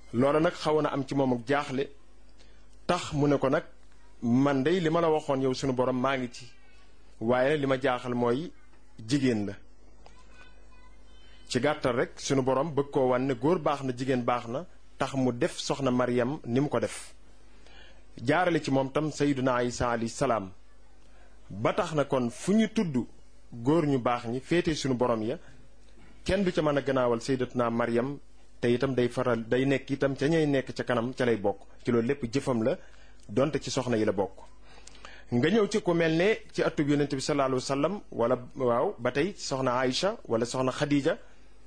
loola nag xawoon na am ci moom ak jaaxle tax mu ne ko nag man dey li ma la waxoon yow sunu borom maa ngi ci waaye li ma jaaxal mooy jigéen la ci gàttal rek sunu borom bëgg koo wan ne góor baax na jigéen baax na tax mu def soxna Maryam ni mu ko def jaarale ci moom tam sayyiduna Isa alayhi salaam ba tax na kon fu ñu tudd góor ñu baax ñi féete sunu borom ya kenn du ca mën a gannaawal sayyidatuna Maryam te itam day faral day nekk itam ca ñay nekk ca kanam ca lay bokk ci loolu lépp jëfam la donte ci soxna yi la bokk. nga ñëw ci ku mel ne ci atub yonent bi sallallahu alayhi wa sallam wala waaw ba tey soxna Aïcha wala soxna Khadija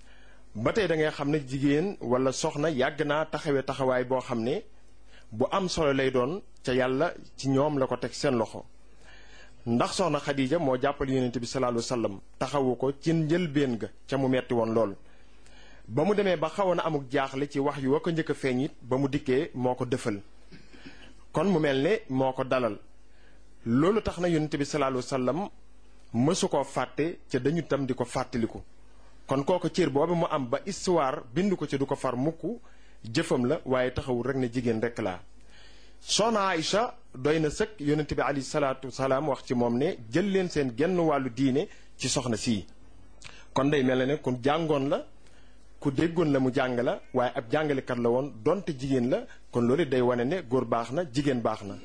ba tey da ngay xam ne jigéen wala soxna yàgg naa taxawee taxawaay boo xam ne bu am solo lay doon ca yàlla ci ñoom la ko teg seen loxo. ndax soxna Khadija moo jàppale yonent bi sallallahu alayhi wa sallam taxawu ko ci njëlbéen ga ca mu metti woon lool. ba mu demee ba xawoon na amuk jaaxle ci wax yu wa ko njëkk a feeñ it ba mu dikkee moo ko dëfal kon mu mel ne moo ko dalal loolu tax na yonent bi sallallahu alayhi wa sallam mësu koo fàtte ca dañu tam di ko fàttaliku kon kooku cër boobu mu am ba histoire bind ko ci du ko far mukk jëfam la waaye taxawul rek ne jigéen rek laa soxna Aïcha doy na sëkk yonent bi alayhi salaatu salaam wax ci moom ne jël leen seen genn wàllu diine ci soxna sii kon day mel ne ku jàngoon la ku déggoon la mu jàng la waaye ab jàngalekat la woon donte jigéen la kon loolu day wane ne góor baax na jigéen baax na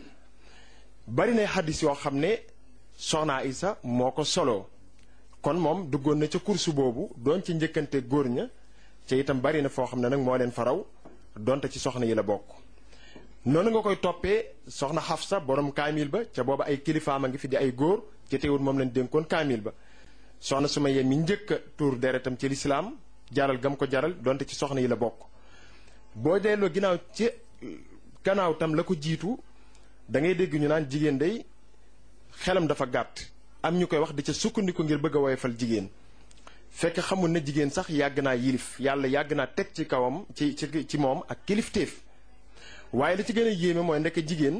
bari na xaddis yoo xam ne soxna Isa moo ko soloo kon moom duggoon na ca kursu boobu doon ci njëkkante góor ña ca itam bari na foo xam ne nag moo leen faraw donte ci soxna yi la bokk noonu nga koy toppee soxna Xafsa borom kaamil ba ca booba ay kilifaam a ngi fi di ay góor ci teewul moom lañ dénkoon kaamil ba soxna Sumayya mi njëkk a tuur deretam ci lislaam jaral gam ko jaral donte ci soxna yi la bokk boo delloo ginnaaw ci gannaaw tam la ko jiitu da ngay dégg ñu naan jigéen day xelam dafa gàtt am ñu koy wax di ca sukkandiku ngir bëgg a woyofal jigéen fekk xamul ne jigéen sax yàgg naa yilif yàlla yàgg naa teg ci kawam ci ci ci moom ak kilifteef waaye li ci gën a yéeme mooy ndekk jigéen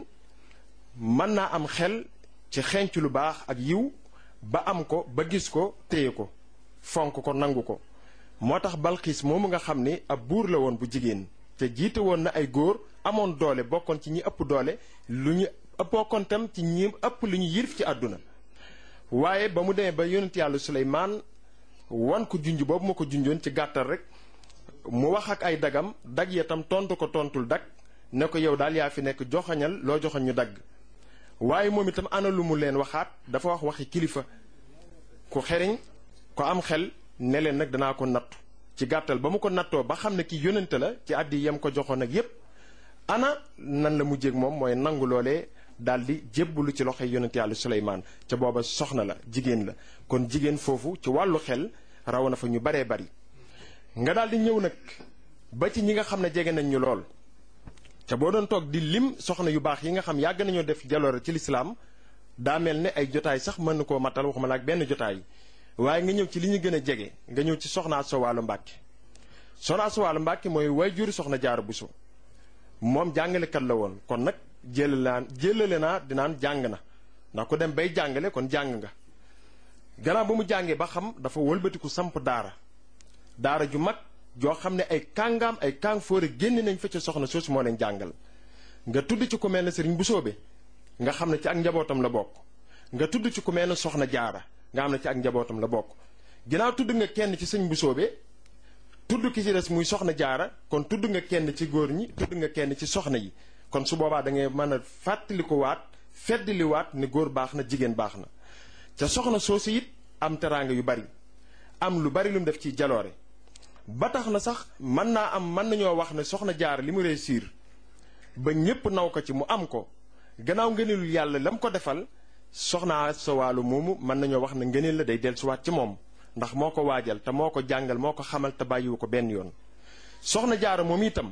mën naa am xel ci xenc lu baax ak yiw ba am ko ba gis ko téye ko fonk ko nangu ko moo tax balxiis moomu nga xam ni ab buur la woon bu jigéen te jiite woon na ay góor amoon doole bokkoon ci ñi ëpp doole lu ñu bokkoon tam ci ñi ëpp lu ñu yilif ci àdduna waaye ba mu demee ba yonent yàlla suleymaan wan ko junj boobu ma ko junjoon ci gàttal rek mu wax ak ay dagam dag ya tam tontu ko tontul dag ne ko yow daal yaa fi nekk joxañal loo joxañ ñu dagg waaye moom itam ana lu mu leen waxaat dafa wax waxi kilifa ku xeriñ ko am xel ne leen nag danaa ko nattu ci gàttal ba mu ko nattoo ba xam ne ki yónnante la ci àddi yam ko joxoon ak yépp ana nan la mujjéeg moom mooy nangu loolee daldi jébbalu ci loxoy yónnante yàlla Suleymaan ca booba soxna la jigéen la kon jigéen foofu ci wàllu xel raw na fa ñu baree bari nga daldi ñëw nag ba ci ñi nga xam ne jege nañ ñu lool ca boo doon toog di lim soxna yu baax yi nga xam yàgg nañoo def jaloore ci lislaam daa mel ne ay jotaay sax mën na koo matal waxuma la ak benn jotaay waaye nga ñëw ci li ñu gën a jege nga ñëw ci soxna Asta Walo Mbàkke soxna Asta Walo Mbàkke mooy waajur soxna Jaara Buso moom jàngalekat la woon kon nag jëlale naa jëlale naa dinaan jàng na ndax ku dem bay jàngale kon jàng nga gannaaw ba mu jàngee ba xam dafa wëlbatiku samp daara daara ju mag joo xam ne ay kàngaam ay kàng fóore génn nañ fa ca soxna soosu moo leen jàngal nga tudd ci ku mel ne sëriñ bu soobe nga xam ne ci ak njabootam la bokk nga tudd ci ku mel ne soxna jaara nga xam ne ci ak njabootam la bokk ginnaaw tudd nga kenn ci sëñ bu soobe tudd ki ci des muy soxna jaara kon tudd nga kenn ci góor ñi tudd nga kenn ci soxna yi kon su boobaa da ngay mën a fàttaliku waat feddli waat ne góor baax na jigéen baax na ca soxna soosu it am teraanga yu bari am lu bari lu mu def ci jaloore ba tax na sax mën naa am mën nañoo wax ne soxna jaar li mu réussir ba ñépp naw ko ci mu am ko gannaaw ngëneelul yàlla la mu ko defal soxna sa wàllu moomu mën nañoo wax ne ngëneel la day dellusiwaat ci moom ndax moo ko waajal te moo ko jàngal moo ko xamal te bàyyiwu ko benn yoon soxna jaara moom itam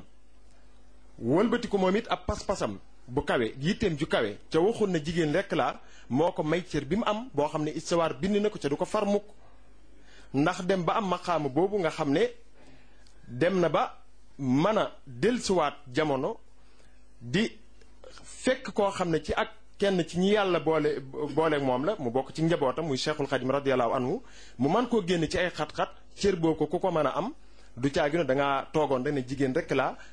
wëlbati ko moom it ab pas-pasam bu kawe yitteem ju kawe ca waxul na jigéen rekk laa moo ko may cër bi mu am boo xam ne istawaar bind na ko ca du ko far mukk ndax dem ba am maqaama boobu nga xam ne dem na ba mën a dellusiwaat jamono di fekk koo xam ne ci ak kenn ci ñi yàlla boole booleeg moom la mu bokk ci njabootam muy cheikhul xadim radiallahu anhu mu man koo génn ci ay xat-xat cër boo ko ku ko mën a am du caagi no da ngaa toogoon rek ne jigéen rek laa